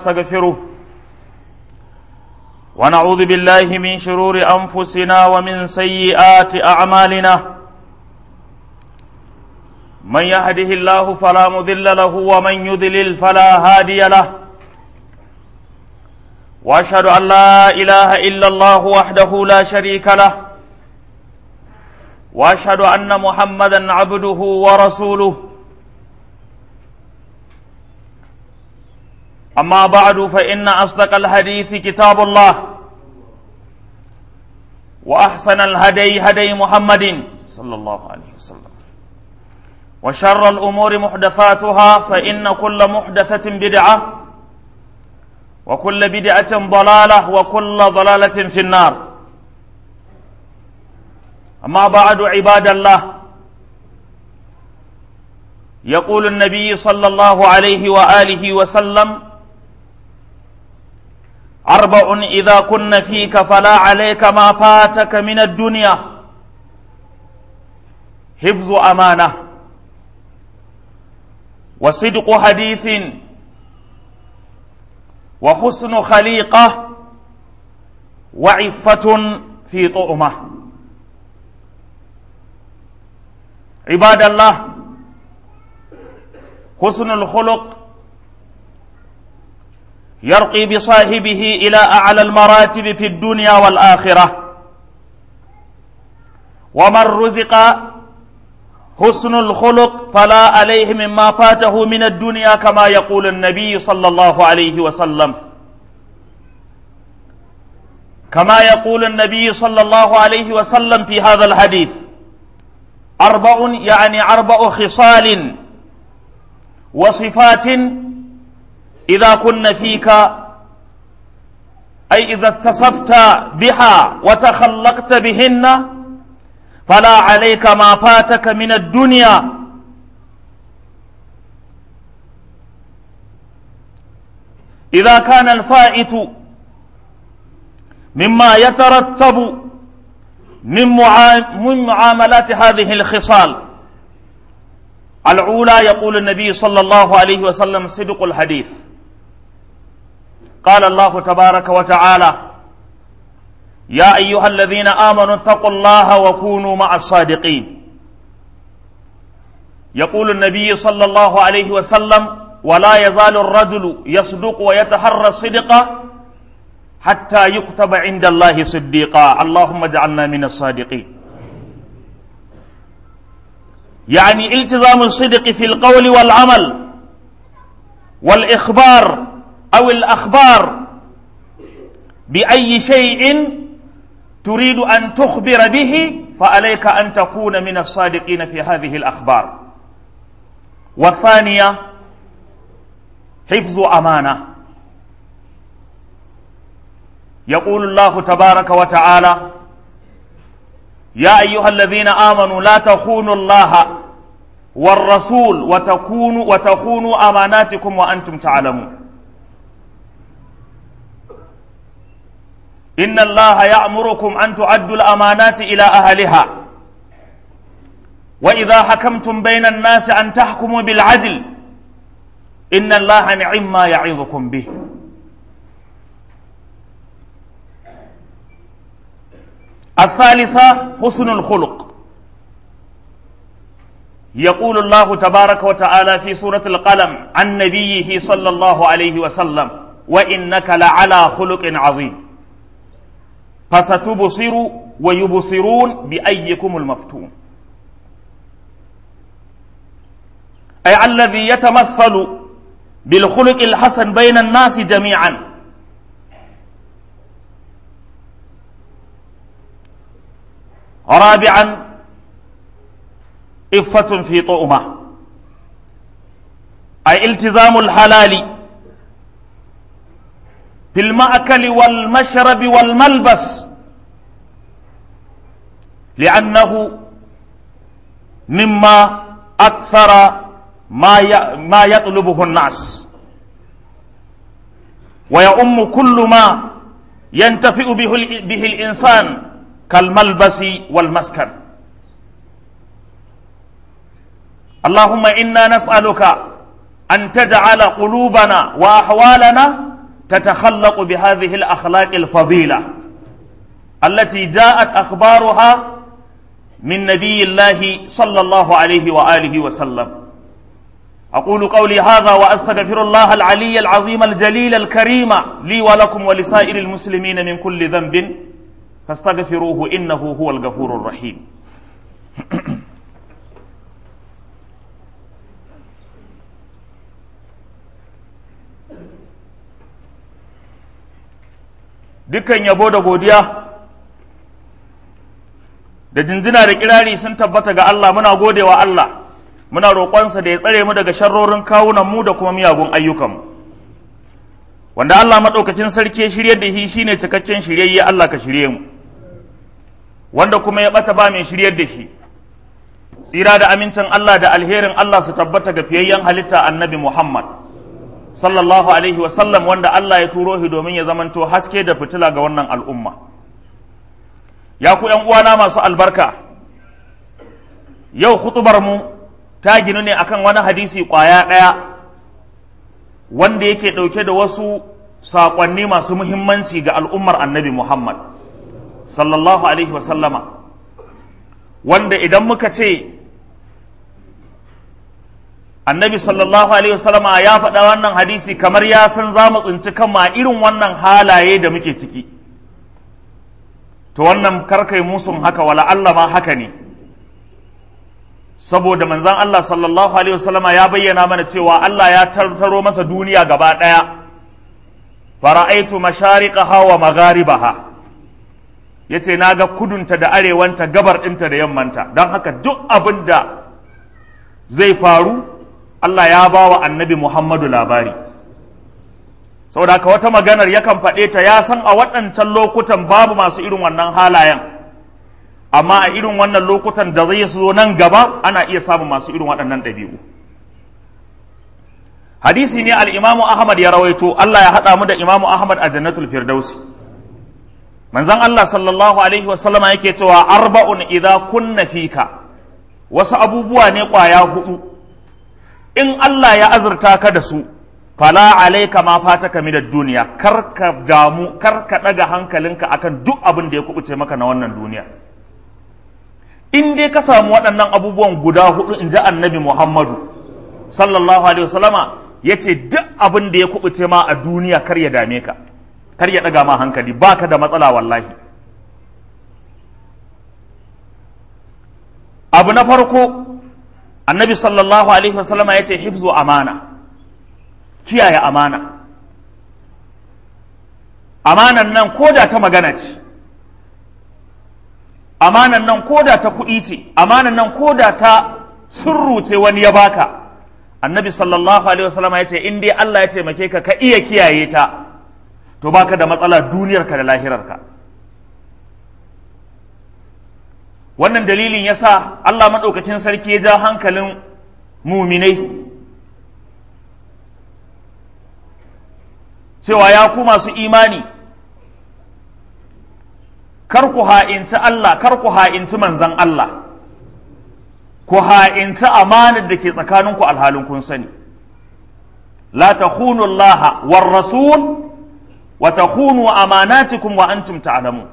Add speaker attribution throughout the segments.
Speaker 1: نستغفره ونعوذ بالله من شرور أنفسنا ومن سيئات أعمالنا من يهده الله فلا مضل له ومن يضلل فلا هادي له واشهد ان لا اله الا الله وحده لا شريك له واشهد ان محمدا عبده ورسوله اما بعد فان اصدق الحديث كتاب الله واحسن الهدي هدي محمد صلى الله عليه وسلم وشر الامور محدثاتها فان كل محدثه بدعه وكل بدعة ضلالة وكل ضلالة في النار أما بعد عباد الله يقول النبي صلى الله عليه وآله وسلم أربع إذا كن فيك فلا عليك ما فاتك من الدنيا حفظ أمانة وصدق حديث وحسن خليقة وعفة في طؤمة عباد الله حسن الخلق يرقي بصاحبه إلى أعلى المراتب في الدنيا والآخرة ومن رزق حسن الخلق فلا عليه مما فاته من الدنيا كما يقول النبي صلى الله عليه وسلم كما يقول النبي صلى الله عليه وسلم في هذا الحديث أربع يعني أربع خصال وصفات إذا كن فيك أي إذا اتصفت بها وتخلقت بهن فلا عليك ما فاتك من الدنيا إذا كان الفائت مما يترتب من من معاملات هذه الخصال الأولى يقول النبي صلى الله عليه وسلم صدق الحديث قال الله تبارك وتعالى يا أيها الذين آمنوا اتقوا الله وكونوا مع الصادقين يقول النبي صلى الله عليه وسلم ولا يزال الرجل يصدق ويتحرى الصدق حتى يكتب عند الله صديقا اللهم اجعلنا من الصادقين يعني التزام الصدق في القول والعمل والإخبار أو الأخبار بأي شيء تريد أن تخبر به فعليك أن تكون من الصادقين في هذه الأخبار والثانية حفظ أمانة يقول الله تبارك وتعالى يا أيها الذين آمنوا لا تخونوا الله والرسول وتكونوا وتخونوا أماناتكم وأنتم تعلمون إن الله يأمركم أن تؤدوا الأمانات إلى أهلها وإذا حكمتم بين الناس أن تحكموا بالعدل إن الله نعم ما يعظكم به الثالثة حسن الخلق يقول الله تبارك وتعالى في سورة القلم عن نبيه صلى الله عليه وسلم وإنك لعلى خلق عظيم فستبصر ويبصرون بأيكم المفتون أي الذي يتمثل بالخلق الحسن بين الناس جميعا رابعا إفة في طؤمة أي التزام الحلال في المأكل والمشرب والملبس لأنه مما أكثر ما ما يطلبه الناس ويؤم كل ما ينتفئ به, به الإنسان كالملبس والمسكن اللهم إنا نسألك أن تجعل قلوبنا وأحوالنا تتخلق بهذه الأخلاق الفضيلة التي جاءت أخبارها من نبي الله صلى الله عليه وآله وسلم أقول قولي هذا وأستغفر الله العلي العظيم الجليل الكريم لي ولكم ولسائر المسلمين من كل ذنب فاستغفروه إنه هو الغفور الرحيم dukkan yabo da godiya da jinjina da kirari sun tabbata ga Allah muna godewa Allah muna roƙonsa da ya tsare mu daga sharrorin kawunan mu da kuma miyagun ayyukanmu wanda Allah maɗaukakin sarki shirye da shi shine cikakken shiryayye Allah ka shirye mu wanda kuma ya ɓata ba mai shiryar da shi tsira da amincin Allah da alherin Allah su tabbata ga fiyayyen halitta annabi Muhammad sallallahu alaihi wasallam wanda Allah ya turo shi domin ya zamanto haske da fitila ga wannan al'umma ya ku ‘yan uwana masu albarka yau hutubar mu ta ginu ne akan wani hadisi ƙwaya ɗaya wanda yake ɗauke da wasu saƙonni masu muhimmanci ga al'ummar annabi Muhammad sallallahu alaihi wasallama wanda idan muka ce annabi sallallahu alaihi wasallama ya faɗa wannan hadisi kamar ya san za mu tsinci kanma irin wannan halaye da muke ciki to wannan karkai musun haka wala Allah ma haka ne saboda manzan Allah sallallahu alaihi wasallama ya bayyana mana cewa Allah ya tartaro masa duniya gaba ɗaya fara'aitu mashariqaha wa magharibaha yace na ga kudunta da arewanta gabar ɗinta da yammanta don haka duk abin da zai faru Allah ya ba wa annabi Muhammadu labari saboda haka wata maganar yakan faɗe ta ya san a waɗancan lokutan babu masu irin wannan halayen amma a irin wannan lokutan da zai zo nan gaba ana iya samun masu irin waɗannan ɗabi'u hadisi ne al'imamu ahmad ya rawaito Allah ya haɗa mu da imamu ahmad a jannatul firdausi manzon Allah sallallahu alaihi wasallama yake cewa arba'un idza kunna fika wasu abubuwa ne ƙwaya hudu in Allah ya azurta ka da su fala alaika ma fataka min duniya kar ka damu kar ka daga hankalinka akan duk abin da ya kubuce maka na wannan duniya in dai ka samu waɗannan abubuwan guda hudu in ji annabi Muhammadu sallallahu alaihi wasallama ya ce duk abin da ya kubuce ma a duniya kar ya dame ka kar ya daga ma hankali baka da matsala wallahi abu na farko annabi sallallahu alaihi wasallama ya ce hifzu amana kiyaye amana amanan nan ko da ta magana ce amanan nan ko da ta kuɗi ce amanan nan ko da ta surru ce wani ya baka annabi sallallahu alaihi wasallama ya ce in dai Allah ya taimake ka ka iya kiyaye ta to baka da matsala duniyarka da lahirarka wannan dalilin ya sa Allah maɗaukakin sarki ya ja hankalin muminai cewa ya ku masu imani kar ku ha'inci Allah kar ku ha'inci manzan Allah ku ha'inci amanar da ke tsakaninku alhalin kun sani la takhunu Allah war rasul wa takhunu amanatikum wa antum ta'lamun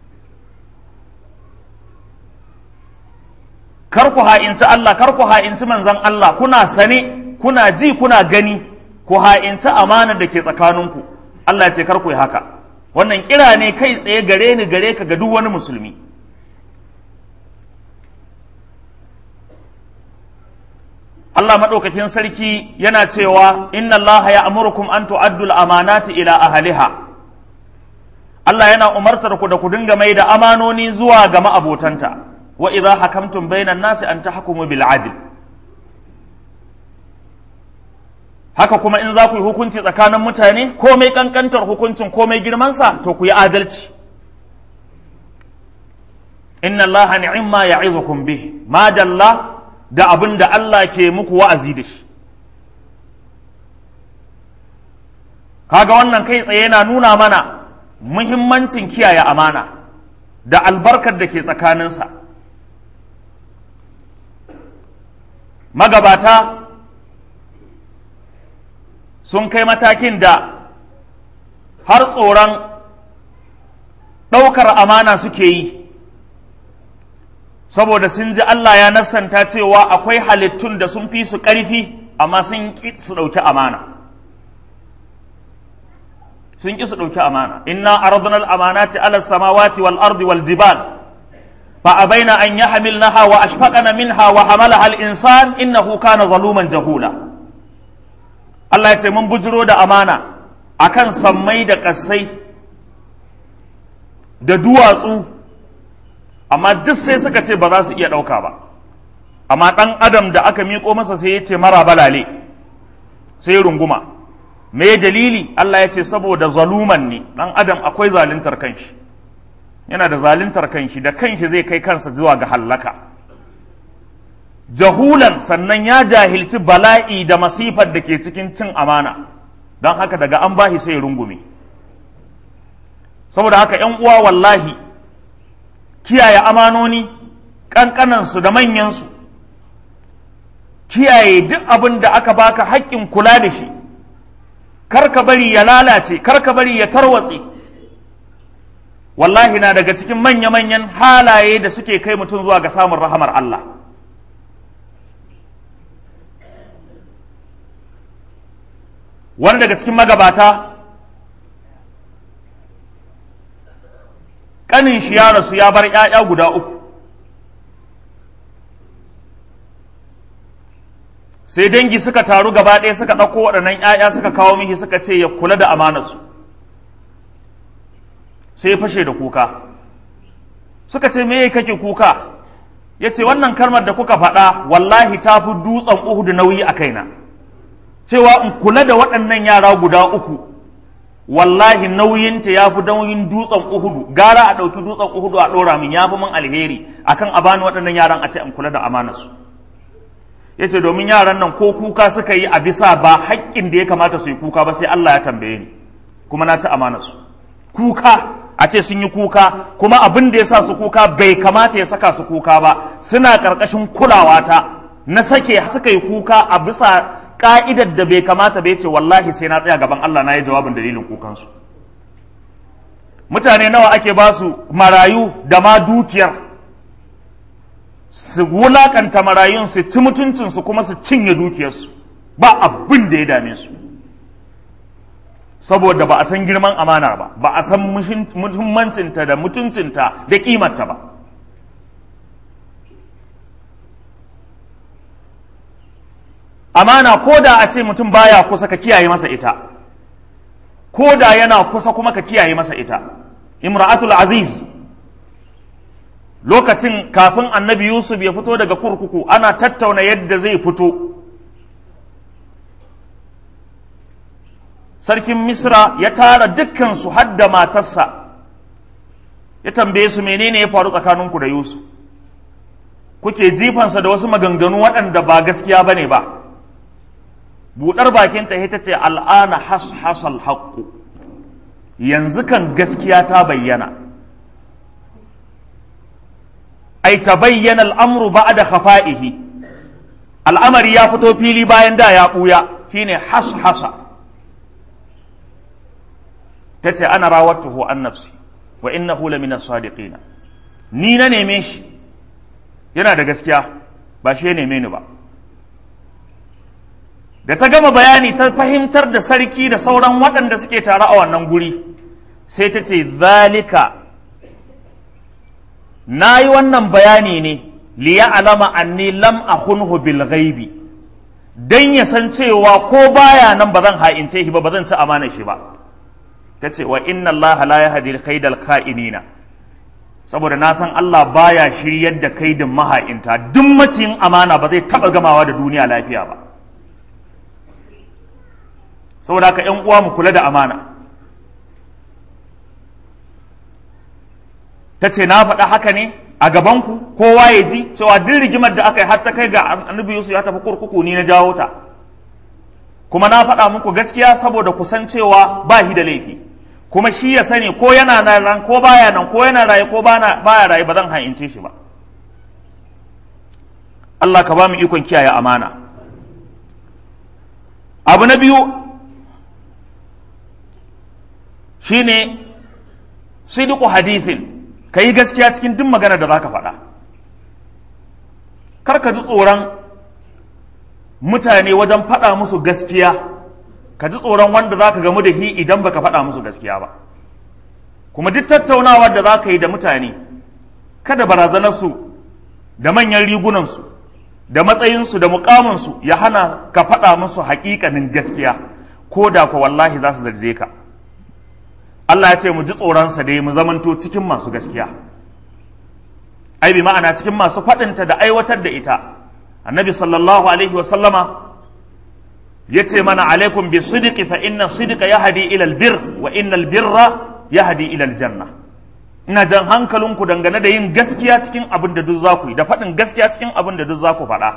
Speaker 1: kar ku ha'inci Allah kar ku ha'inci manzan Allah kuna sane kuna ji kuna gani ku ha'inci amanar da ke tsakaninku Allah ce kar ku yi haka wannan kira ne kai tsaye gare ni gare ka ga duk wani musulmi Allah maɗaukakin sarki yana cewa inna Allah ya amurkum an tu'addul amanati ila ahliha Allah yana umartar ku da ku dinga mai da amanoni zuwa ga ma'abotanta wa idza hakamtum bainan nasi an tahkumu bil adl haka kuma in za ku yi hukunci tsakanin mutane komai kankantar hukuncin komai girmansa to ku yi adalci inna allaha ni'imma ya'izukum bih ma dalla da abin da Allah ke muku wa'azi da shi kaga wannan kai tsaye yana nuna mana muhimmancin kiyaye amana da albarkar da ke tsakaninsa magabata sun kai matakin da har tsoron ɗaukar amana suke yi saboda sun ji Allah ya nassanta cewa akwai halittun da sun fi su ƙarfi amma sun ƙi su ɗauki amana sun ƙi su ɗauki amana inna aradna al-amanati ala samawati wal ardi wal jibal fa abaina an yahmilnaha wa ashfaqana minha wa hamalaha al-insan innahu kana zaluman jahula Allah ya ce mun bujiro da amana akan sammai da ƙasai da duwatsu amma duk sai suka ce ba za su iya ɗauka ba amma ɗan adam da aka miƙo masa sai ya ce mara balale sai runguma me dalili Allah ya ce saboda zaluman ne ɗan adam akwai zaluntar kanshi yana da zaluntar kanshi da kanshi zai kai kansa zuwa ga hallaka jahulan sannan ya jahilci bala'i da masifar da ke cikin cin amana don haka daga an bashi sai rungume saboda haka ‘yan uwa wallahi kiyaye amanoni ƙanƙanansu da manyansu kiyaye duk abin da aka baka haƙƙin kula da shi kar ka bari ya lalace kar ka bari ya tarwatse wallahi na daga cikin manya-manyan halaye da suke kai mutum zuwa ga samun rahamar Allah wani daga cikin magabata ƙanin shi ya rasu ya bar ‘ya'ya guda uku sai dangi suka taru gaba ɗaya suka ɗauko waɗannan ‘ya'ya suka kawo mihi suka ce ya kula da amanarsu sai ya fashe da kuka suka ce me kake kuka ya ce wannan kalmar da kuka faɗa wallahi ta fi dutsen uhudu nauyi a kaina cewa in kula da waɗannan yara guda uku wallahi nauyinta ya fi nauyin dutsen uhudu gara a ɗauki dutsen uhudu a ɗora min ya fi min alheri akan a bani waɗannan yaran a ce in kula da amanarsu ya ce domin yaran nan ko kuka suka yi a bisa ba haƙƙin da ya kamata su yi kuka ba sai Allah ya tambaye ni kuma na ci amanarsu kuka a ce sun yi kuka kuma abin da ya sa su kuka bai kamata ya saka su kuka ba suna ƙarƙashin kulawa ta na sake suka yi kuka a bisa ka'idar da bai kamata bai ce wallahi sai na tsaya gaban Allah na yi jawabin dalilin kukansu mutane nawa ake ba su marayu da ma dukiyar su wulakanta marayun su ci mutuncinsu kuma su cinye dukiyarsu ba abin da ya dame su saboda ba a san girman amana ba ba a san muhimmancinta da mutuncinta da kimarta ba amana ko da a ce mutum baya kusa ka kiyaye masa ita ko da yana kusa kuma ka kiyaye masa ita imra'atul aziz lokacin kafin annabi yusuf ya fito daga kurkuku ana tattauna yadda zai fito sarkin misra ya tara dukkansu hadda matarsa ya tambaye su menene ya faru tsakaninku da yusuf kuke jifansa da wasu maganganu waɗanda ba gaskiya ba ne ba buɗar bakinta ita ce al'ana hasal haƙƙu yanzu kan gaskiya ta bayyana ai ta bayyana al'amru ba da khafa'ihi al'amari ya fito fili bayan da ya ɓuya shine hasa ta ce ana rawattuhu an nafsi wa innahu lamina sadiqina ni na neme shi yana da gaskiya ba shi ya neme ni ba da ta gama bayani ta fahimtar da sarki da sauran waɗanda suke tare a wannan guri sai ta ce zalika na yi wannan bayani ne liya alama anni lam akhunhu bil ghaibi dan ya san cewa ko baya nan ba zan ha'ince shi ba ba zan ci amana shi ba ta ce wa inna Allah la yahdi al ka'inina saboda na san Allah baya shiryar da kaidin maha'inta duk maciyin amana ba zai taba gamawa da duniya lafiya ba saboda haka ‘yan uwa mu kula da amana ta ce na faɗa haka ne a gabanku kowa ya ji cewa duk rigimar da aka yi har ta kai ga annabi Yusuf ya tafi kurkuku ni na jawo ta kuma na faɗa muku gaskiya saboda kusan cewa ba shi da laifi kuma shi ya sani ko yana nan ko baya nan ko yana raye ko baya raye ba zan ha'ince shi ba Allah ka ba mu ikon kiyaye amana abu na biyu shine sidiku hadithin ka yi gaskiya cikin duk magana da za ka faɗa kar ka ji tsoron mutane wajen faɗa musu gaskiya ka ji tsoron wanda za ka gamu da shi idan baka faɗa musu gaskiya ba kuma duk tattaunawar da za ka yi da mutane kada barazanarsu da manyan rigunansu da matsayinsu da mukaminsu ya hana ka faɗa musu haƙiƙanin gaskiya ko da ku wallahi za su zarze ka Allah ya ce mu ji tsoronsa dai mu zamanto cikin masu gaskiya ai bi ma'ana cikin masu faɗinta da aiwatar da ita annabi sallallahu alaihi wa sallama ya ce mana alaikum bi sidiki fa inna sidika yahdi ila albir wa inna albirra yahdi ila aljanna ina jan hankalinku dangane da yin gaskiya cikin abin da duk za ku yi da faɗin gaskiya cikin abin da duk za ku faɗa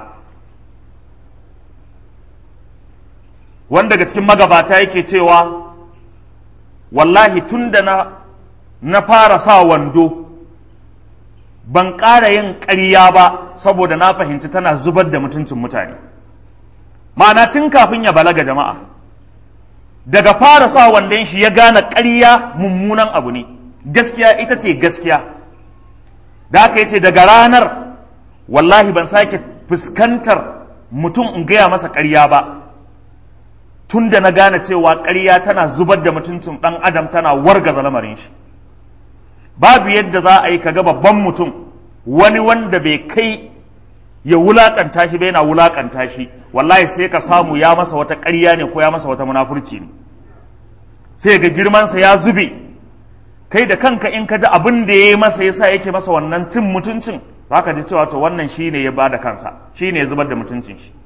Speaker 1: wanda daga cikin magabata yake cewa wallahi tun da na, na fara sa wando ban ƙara yin ƙarya ba saboda na fahimci tana zubar da mutuncin mutane ma'ana tun kafin ya balaga jama'a daga fara sa wandon shi ya gane ƙarya mummunan abu ne gaskiya ita ce gaskiya da aka yi ce daga ranar wallahi ban sake fuskantar mutum in gaya masa ƙarya ba tun da na gane cewa ƙarya tana zubar da mutuncin ɗan adam tana wargaza lamarin shi babu yadda za a yi kaga babban mutum wani wanda bai kai ya wulaƙanta shi bai na wulaƙanta shi wallahi sai ka samu ya masa wata ƙarya ne ko ya masa wata munafurci ne sai ga girmansa ya zube kai da kanka in ka ji abin da ya yi masa yasa yake masa wannan cin mutuncin za ka ji cewa to wannan shine ya bada kansa shine ya zubar da mutuncin shi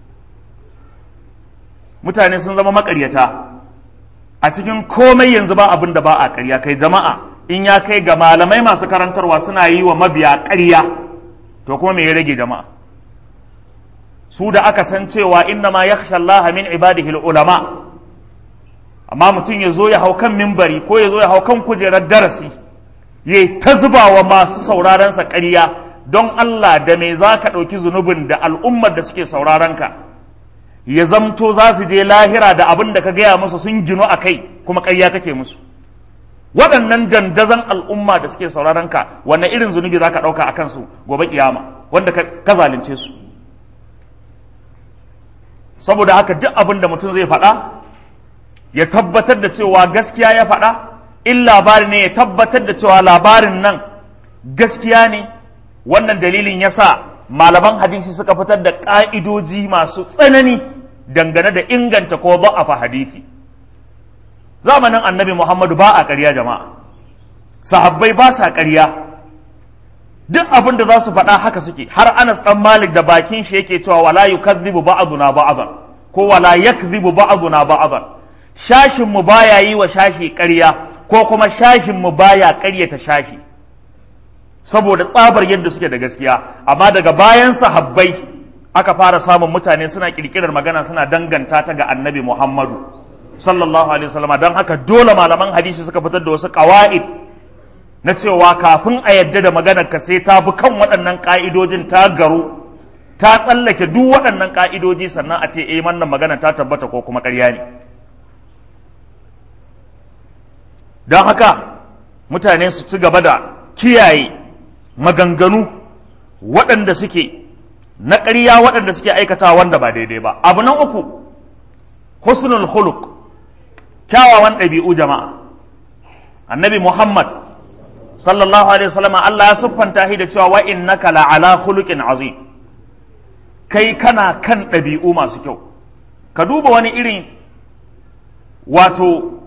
Speaker 1: mutane sun zama makaryata a cikin komai yanzu ba abin da ba a karya kai jama'a in ya kai ga malamai masu karantarwa suna yi wa mabiya karya to kuma me ya rage jama'a su da aka san cewa inna ma yakhsha Allah min ibadihi ulama amma mutum ya zo ya hau kan mimbari ko ya zo ya hau kan kujerar darasi ya ta zuba wa masu sauraron sa ƙarya don Allah da me za ka ɗauki zunubin da al'ummar da suke sauraron ka ya zamto za su je lahira da abin da ka gaya musu sun ginu a kai kuma ƙarya kake musu waɗannan dandazon al'umma da suke sauraron ka wanne irin zunubi za ka ɗauka a kansu gobe kiyama wanda ka zalunce su saboda haka duk abin da mutum zai faɗa ya tabbatar da cewa gaskiya ya faɗa in labari ne ya tabbatar da cewa labarin nan gaskiya ne wannan dalilin ya sa malaman hadisi suka fitar da ƙa'idoji masu tsanani dangane da inganta ko ba'afa hadisi zamanin annabi muhammadu ba a ƙarya jama'a sahabbai ba sa ƙarya duk abin da za su faɗa haka suke har anas ɗan malik da bakin shi yake cewa wala yukazzibu ba'duna ba'dan ko wala yakzibu ba'duna ba'dan shashin mu baya yi wa shashi ƙarya ko kuma shashin mu baya ƙaryata shashi saboda tsabar yadda suke da gaskiya amma daga bayan sahabbai aka fara samun mutane suna kirkirar magana suna danganta ta ga annabi Muhammadu sallallahu alaihi wasallam don haka dole malaman hadisi suka fitar da wasu qawaid na cewa kafin a yadda da maganar ka sai ta bi kan waɗannan ka'idojin ta garu ta tsallake duk waɗannan ka'idoji sannan a ce eh wannan magana ta tabbata ko kuma ƙarya ne don haka mutane su ci gaba da kiyaye maganganu waɗanda suke na ƙarya waɗanda suke aikata wanda ba daidai ba abu na uku husnul khuluq kyawawan ɗabi'u jama'a annabi muhammad sallallahu alaihi wasallam Allah ya siffanta shi da cewa wa innaka la'ala khuluqin azim kai kana kan ɗabi'u masu kyau ka duba wani irin wato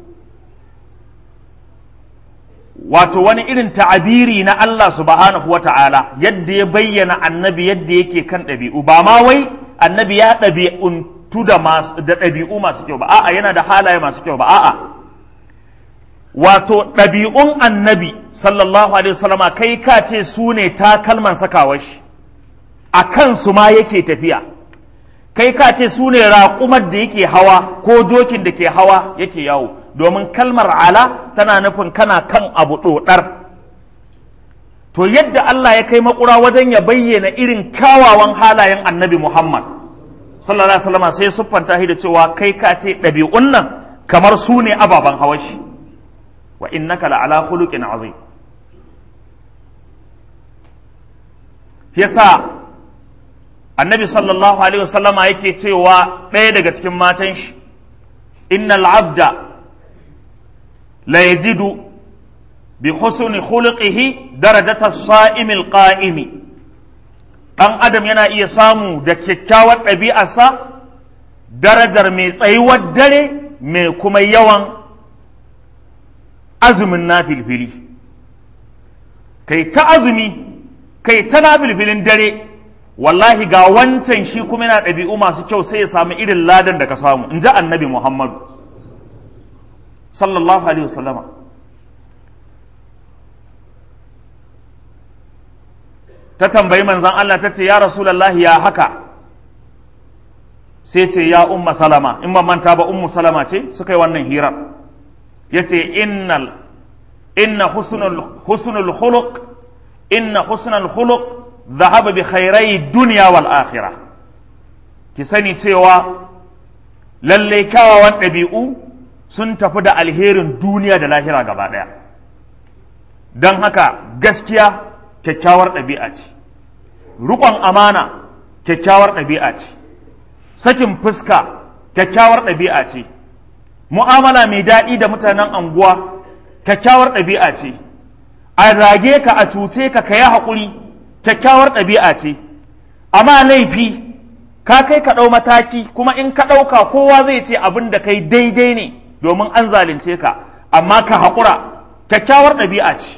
Speaker 1: wato wani irin ta'abiri na Allah subhanahu wa ta'ala yadda ya bayyana annabi yadda yake kan ɗabi'u ba ma wai annabi ya ɗabi'untu da ɗabi'u masu kyau ba a'a yana da halaye masu kyau ba a'a wato ɗabi'un annabi sallallahu alaihi wasallama kai ka ce su ne takalman sakawar shi a kansu ma yake tafiya kai ka ce su ne raƙumar da yake hawa ko jokin da ke hawa yake yawo domin kalmar ala tana nufin kana kan abu ɗoɗar to yadda Allah ya kai makura wajen ya bayyana irin kyawawan halayen annabi Muhammad sallallahu alaihi wasallam sai siffanta shi da cewa kai ka ce ɗabi'un nan kamar su ne ababen hawashi wa innaka la'ala khuluqin azim yasa annabi sallallahu alaihi wasallama yake cewa ɗaya daga cikin matan shi innal abda la yajidu bi husni khuluqihi darajata as-sa'imil qa'imi dan adam yana iya samu da kyakkyawar ɗabi'arsa darajar mai tsayuwar dare mai kuma yawan azumin na filfili kai ta azumi kai ta na filfilin dare wallahi ga wancan shi kuma yana ɗabi'u masu kyau sai ya samu irin ladan da ka samu in ji annabi muhammadu sallallahu alaihi wasallama ta tambayi manzan Allah ta ce ya rasulallahi ya haka sai ce ya umma salama in ban manta ba ummu salama ce suka yi wannan hirar ya ce innal inna husnul khuluq inna husnul khuluq dhahaba bi khairai dunya wal akhirah ki sani cewa lalle kyawawan ɗabi'u sun tafi da alherin duniya da lahira gaba ɗaya don haka gaskiya kyakkyawar ɗabi'a ce riƙon amana kyakkyawar ɗabi'a ce sakin fuska kyakkyawar ɗabi'a ce mu'amala mai daɗi da mutanen anguwa kyakkyawar ɗabi'a ce a rage ka a cuce ka ka yi haƙuri kyakkyawar ɗabi'a ce amma laifi ka kai ka ɗau mataki kuma in ka ɗauka kowa zai ce abin da kai daidai ne domin an zalunce ka amma ka haƙura kyakkyawar ɗabi'a ce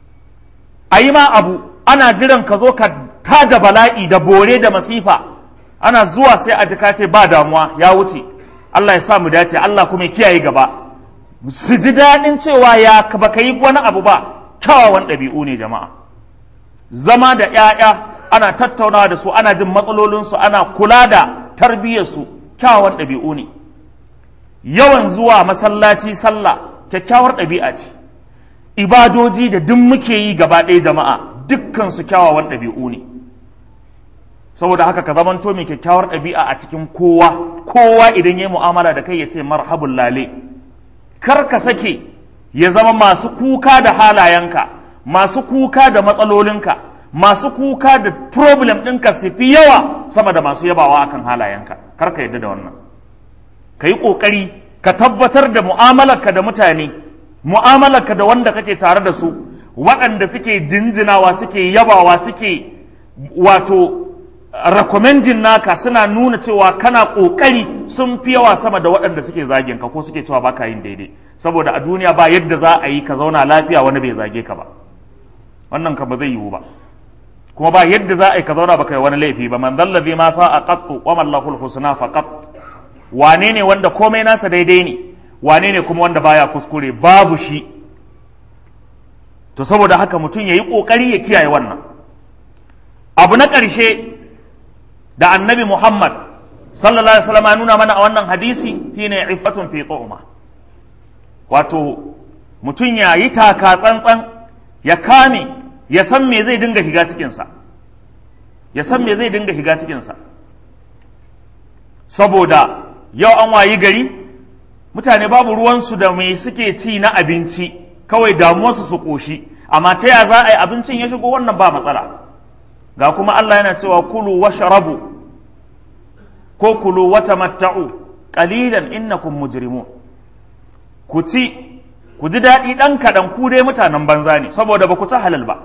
Speaker 1: a yi ma abu ana jiran ka zo ka tada bala'i da bore da masifa ana zuwa sai a jika ce ba damuwa ya wuce Allah ya sa mu dace Allah kuma ya kiyaye gaba su ji daɗin cewa ya ba ka yi wani abu ba kyawawan ɗabi'u ne jama'a zama da ‘ya'ya ana tattaunawa da su ana jin matsalolinsu ana kula da tarbiyyarsu kyawawan ɗabi'u ne yawan zuwa masallaci sallah kyakkyawar ɗabi'a ce ibadoji da duk muke yi gaba ɗaya jama'a dukkan su kyawawan ɗabi'u ne saboda haka ka zamanto mai kyakkyawar ɗabi'a a cikin kowa kowa idan ya yi mu'amala da kai ya ce marhabun lale kar ka sake ya zama masu kuka da halayenka masu kuka da matsalolinka masu kuka da problem ɗinka su fi yawa sama da masu yabawa akan halayenka kar ka yadda da wannan ka yi ƙoƙari ka tabbatar da mu'amalarka da mutane mu'amalarka da wanda kake tare da su waɗanda suke jinjinawa suke yabawa suke wato recommending naka suna nuna cewa kana ƙoƙari sun fi yawa sama da waɗanda suke zagin ka ko suke cewa baka yin daidai saboda a duniya ba yadda za a yi ka zauna lafiya wani bai zage ka ba wannan ka ba zai yiwu ba kuma ba yadda za a yi ka zauna baka yi wani laifi ba man zalla ma sa a qattu wa man lahul husna faqat wane ne wanda komai nasa daidai ne wane ne kuma wanda baya kuskure babu shi to saboda haka mutum ya yi ƙoƙari ya kiyaye wannan abu na ƙarshe da annabi muhammad sallallahu alaihi wasallam ya nuna mana a wannan hadisi shine iffatun fi tu'ma wato mutum ya yi taka tsantsan ya kame ya san me zai dinga shiga cikinsa ya san me zai dinga shiga cikinsa saboda yau an wayi gari mutane babu ruwansu da mai suke ci na abinci kawai damuwarsu su ƙoshi amma ta ya za a yi abincin ya shigo wannan ba matsala ga kuma Allah yana cewa kulu wa sharabu ko kulu wa tamatta'u qalilan innakum mujrimun ku ci ku ji daɗi ɗan kaɗan ku dai mutanen banza ne saboda ba ku ci halal ba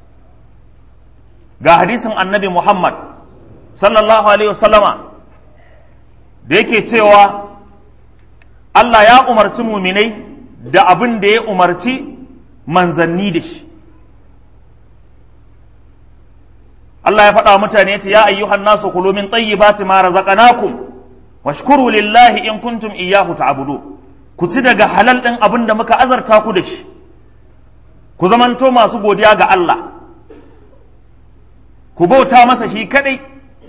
Speaker 1: ga hadisin annabi Muhammad sallallahu alaihi wasallama da yake cewa Allah ya umarci muminai da abin da ya umarci manzanni da shi Allah ya faɗa wa mutane ya ce ya ayyuhan nasu kulu min tayyibati ma razaqnakum washkuru lillahi in kuntum iyyahu ta'budu ku ci daga halal ɗin abin da muka azarta ku da shi ku zamanto masu godiya ga Allah ku bauta masa shi kadai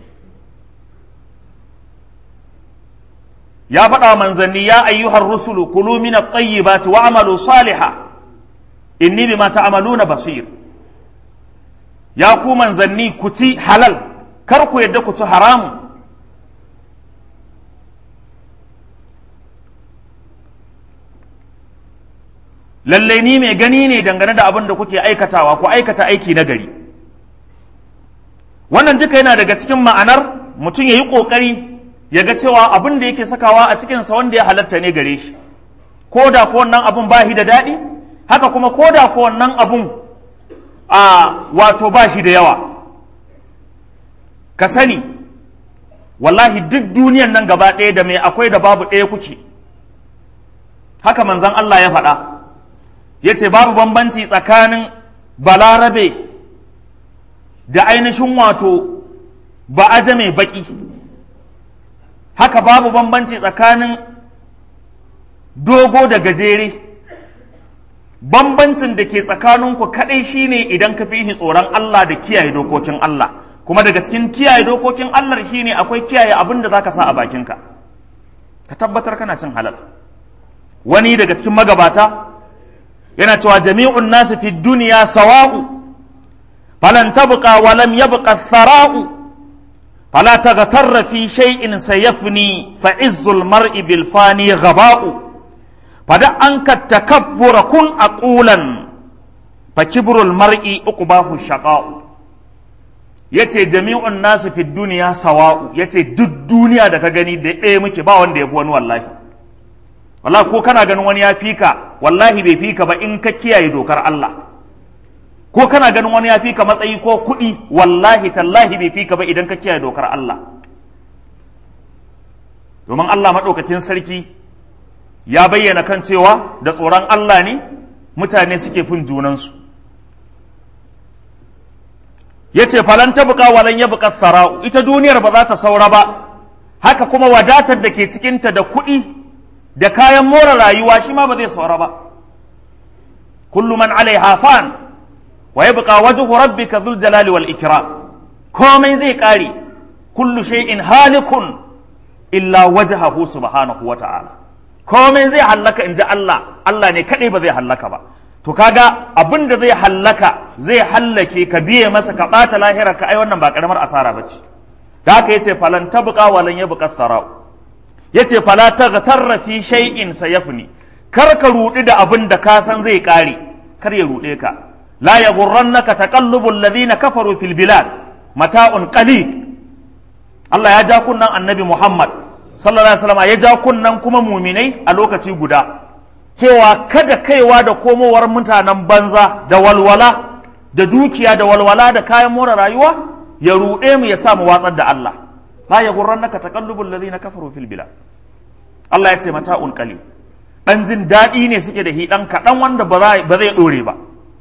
Speaker 1: ya faɗa manzanni ya ayyuhar rusulu kulu min at-tayyibati wa amalu salihan inni bima ta'maluna basir ya ku manzanni ku ci halal kar ku yadda ku ci haramu lalle ni mai gani ne dangane da abin da kuke aikatawa ku aikata aiki na gari wannan duka yana daga cikin ma'anar mutum ya yi ƙoƙari ya ga cewa abin da yake sakawa a cikinsa wanda ya halatta ne gare shi ko da ko wannan abun ba shi da daɗi haka kuma ko da ko wannan abun a wato ba shi da yawa ka sani wallahi duk duniyan nan gaba ɗaya da mai akwai da babu ɗaya kuke haka manzon Allah ya faɗa ya ce babu bambanci tsakanin balarabe da ainihin wato ba ajame baƙi haka babu bambanci tsakanin dogo da gajere bambancin da ke tsakaninku kaɗai shine idan ka fi tsoron Allah da kiyaye dokokin Allah kuma daga cikin kiyaye dokokin Allah shine akwai kiyaye abin da zaka sa a bakinka ka tabbatar kana cin halal wani daga cikin magabata yana cewa jami'un nasu fi duniya sawa'u falan tabqa wa lam yabqa thara'u fala taghtarra fi shay'in sayafni fa izzul mar'i bil fani ghaba'u fada anka takabbura kun aqulan fa kibrul mar'i uqbahu shaqa'u yace jami'un nasu fi duniya sawa'u yace duk duniya da ka gani da ɗaya muke ba wanda ya fi wani wallahi wallahi ko kana ganin wani ya fika wallahi bai fika ba in ka kiyaye dokar Allah ko kana ganin wani ya fika matsayi ko kuɗi wallahi tallahi bai fika ba idan ka kiyaye dokar Allah domin Allah maɗaukakin sarki ya bayyana kan cewa da tsoron Allah ne mutane suke fin junansu ya ce falan ta buƙa walan ya buƙa sara'u ita duniyar ba za ta saura ba haka kuma wadatar da ke cikinta da kuɗi da kayan more rayuwa shi ma ba zai saura ba kullu man alaiha fan wa yabqa wajhu rabbika dhul jalali wal ikram komai zai kare kullu shay'in halikun illa wajhahu subhanahu wa ta'ala komai zai hallaka inji Allah Allah ne kadai ba zai hallaka ba to kaga abin da zai hallaka zai hallake ka biye masa ka bata lahira ka ai wannan ba karamar asara bace da haka yace falan tabqa walan yabqa sarau yace fala taghtarra fi shay'in sayafni kar ka rudi da abin da ka san zai kare kar ya rude ka la yaghurrannaka taqallubul ladina kafaru fil bilad mata'un qalil Allah ya ja kunnan annabi Muhammad sallallahu alaihi wasallam ya ja kunnan kuma muminai a lokaci guda cewa kada kaiwa da komowar mutanen banza da walwala da dukiya da walwala da kayan more rayuwa ya ruɗe mu ya sa mu watsar da Allah la yaghurrannaka taqallubul ladina kafaru fil bilad Allah ya ce mata'un qalil dan jin daɗi ne suke da hi dan kaɗan wanda ba zai ɗore ba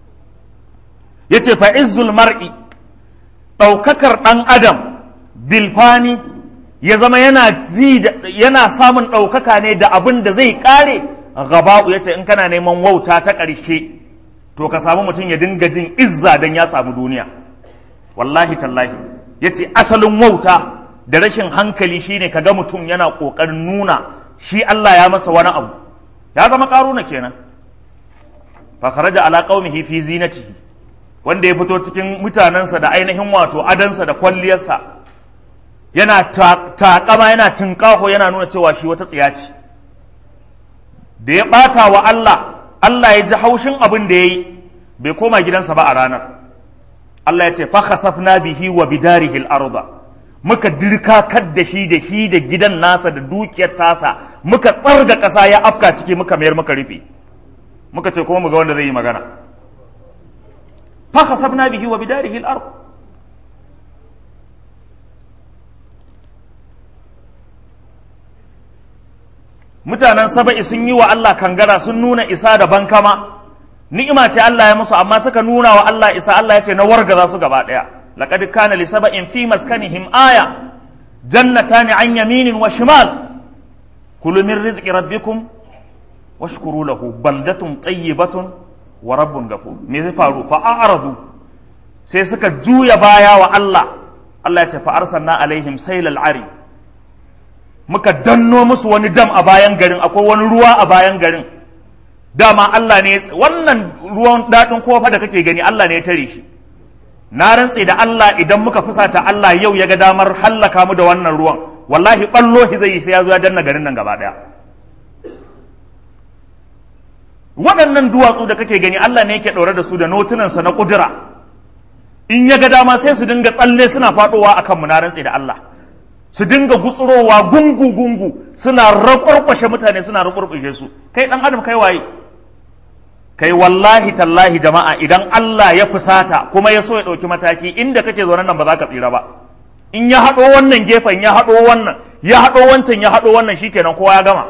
Speaker 1: yace fa izzul mar'i ɗaukakar ɗan adam bilfani ya zama yana ji yana samun ɗaukaka ne da abin da zai ƙare gaba'u yace in kana neman wauta ta ƙarshe to ka samu mutum ya dinga jin izza dan ya samu duniya wallahi tallahi yace asalin wauta da rashin hankali shine kaga mutum yana ƙoƙarin nuna shi Allah ya masa wani abu ya zama ƙaruna kenan fa kharaja ala qaumihi fi zinatihi wanda ya fito cikin mutanensa da ainihin wato adansa da kwalliyarsa yana taƙama yana tinƙaho yana nuna cewa shi wata tsiya ce da ya ɓata wa Allah Allah ya ji haushin abin da ya yi bai koma gidansa ba a ranar Allah ya ce fa khasafna bihi wa bidarihi al-arda muka dirkakar da shi da shi da gidan nasa da dukiyar tasa muka tsarga ƙasa ya afka ciki muka mayar muka rufe muka ce kuma mu ga wanda zai yi magana فخسفنا به وبداره الأرض mutanen saba'i sun yi wa Allah kangara sun nuna isa da bankama ni'ima ce Allah ya musu amma suka nuna wa Allah isa Allah ya ce na wargaza su gaba daya laqad kana li saba'in fi maskanihim aya jannatani an yaminin wa shimal kulu min rizqi rabbikum washkuru lahu baldatun tayyibatun wa rabbun gafur me zai faru fa a'radu sai suka juya baya wa Allah Allah ya ce fa arsalna alaihim sailal ari muka danno musu wani dam a bayan garin akwai wani ruwa a bayan garin dama Allah ne wannan ruwan dadin kofa da kake gani Allah ne ya tare shi na rantse da Allah idan muka fusata Allah yau ya ga damar hallaka mu da wannan ruwan wallahi ballo zai yi sai ya zo ya danna garin nan gaba daya waɗannan duwatsu da kake gani Allah ne yake ɗaure da su da notunansa na ƙudura in ya ga dama sai su dinga tsalle suna faɗowa a kanmu na rantse da Allah su dinga gutsurowa gungu-gungu suna rakwarkwashe mutane suna rakwarkwashe su kai ɗan adam kai waye kai wallahi tallahi jama'a idan Allah ya fusata kuma ya so ya ɗauki mataki inda kake zaune nan ba za ka tsira ba in ya haɗo wannan gefen ya haɗo wannan ya haɗo wancan ya haɗo wannan shikenan kowa ya gama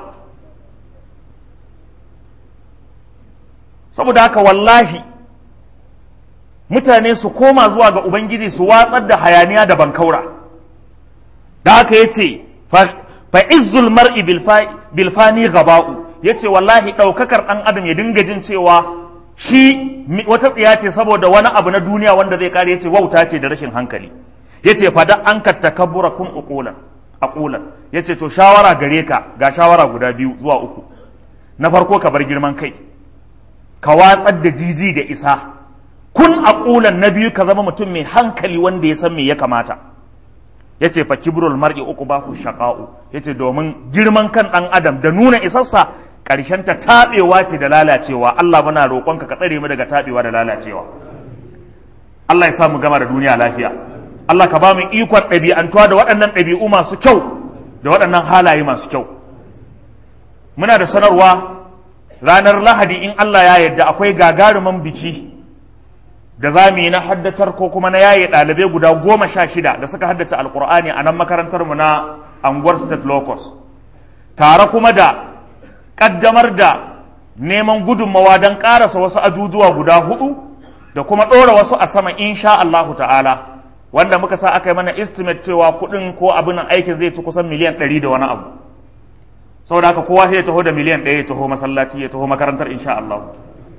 Speaker 1: saboda haka wallahi mutane su koma zuwa ga ubangiji su watsar da hayaniya da bankaura da haka ya ce fa izzul mar'i bilfani gaba'u ya ce wallahi ɗaukakar ɗan adam ya dinga jin cewa shi wata tsiya ce saboda wani abu na duniya wanda zai kare ya ce wauta ce da rashin hankali ya ce fada an ka takabbura kun uqulan aqulan ya ce to shawara gare ka ga shawara guda biyu zuwa uku na farko ka bar girman kai ka watsar da jiji da isa kun aqulan na biyu ka zama mutum mai hankali wanda ya san me ya kamata ya ce fa kibrul mar'i uku ba ku shaqa'u ya ce domin girman kan ɗan adam da nuna isarsa ƙarshen ta taɓewa ce da lalacewa Allah muna roƙonka ka tsare mu daga taɓewa da lalacewa Allah ya sa mu gama da duniya lafiya Allah ka ba mu ikon ɗabi'antuwa da waɗannan ɗabi'u masu kyau da waɗannan halaye masu kyau muna da sanarwa ranar lahadi in Allah ya yarda akwai gagarumin biki da za mu yi na haddatar ko kuma na yaye ɗalibai guda goma sha shida da suka haddace alkur'ani a nan makarantar mu na anguwar state locus tare kuma da ƙaddamar da neman gudunmawa don ƙarasa wasu ajujuwa guda hudu da kuma ɗora wasu a sama insha Allahu ta'ala wanda muka sa aka yi mana estimate cewa kuɗin ko abin aikin zai ci kusan miliyan ɗari da wani abu saboda haka kowa sai ya taho da miliyan ɗaya ya taho masallaci ya taho makarantar insha Allah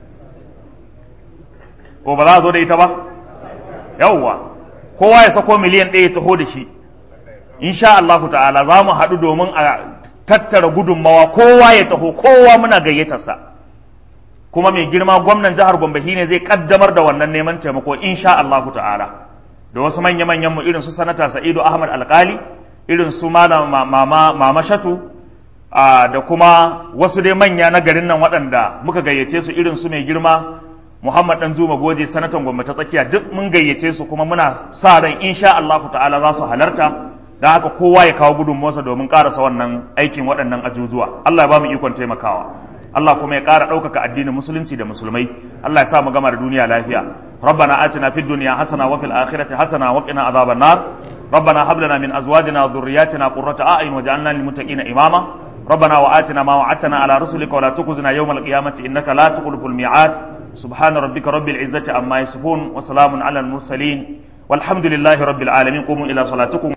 Speaker 1: ko ba za a zo da ita ba yawwa kowa ya sako miliyan ɗaya ya taho da shi insha Allah ta'ala za mu haɗu domin a tattara gudunmawa kowa ya taho kowa muna gayyatarsa kuma mai girma gwamnan jihar Gombe ne zai kaddamar da wannan neman taimako insha Allah ta'ala da wasu manya-manyan mu irin su sanata Sa'idu Ahmad Alkali irin su malam mama mama Shatu da kuma wasu dai manya na garin nan waɗanda muka gayyace su irin su mai girma Muhammad Dan Zuma Goje sanatan Gombe ta tsakiya duk mun gayyace su kuma muna sa ran insha Allah ta'ala za su halarta da haka kowa ya kawo gudunmuwarsa domin karasa wannan aikin waɗannan ajujuwa Allah ya ba mu ikon taimakawa Allah kuma ya ƙara ɗaukaka addinin musulunci da musulmai Allah ya sa mu gama da duniya lafiya ربنا آتنا في الدنيا حسنة وفي الآخرة حسنة وقنا عذاب النار ربنا هب لنا من أزواجنا وذرياتنا قرة أعين وجعلنا للمتقين إماما ربنا وآتنا ما وعدتنا على رسلك ولا تخزنا يوم القيامة إنك لا تخلف الميعاد سبحان ربك رب العزة عما يصفون وسلام على المرسلين والحمد لله رب العالمين قوموا إلى صلاتكم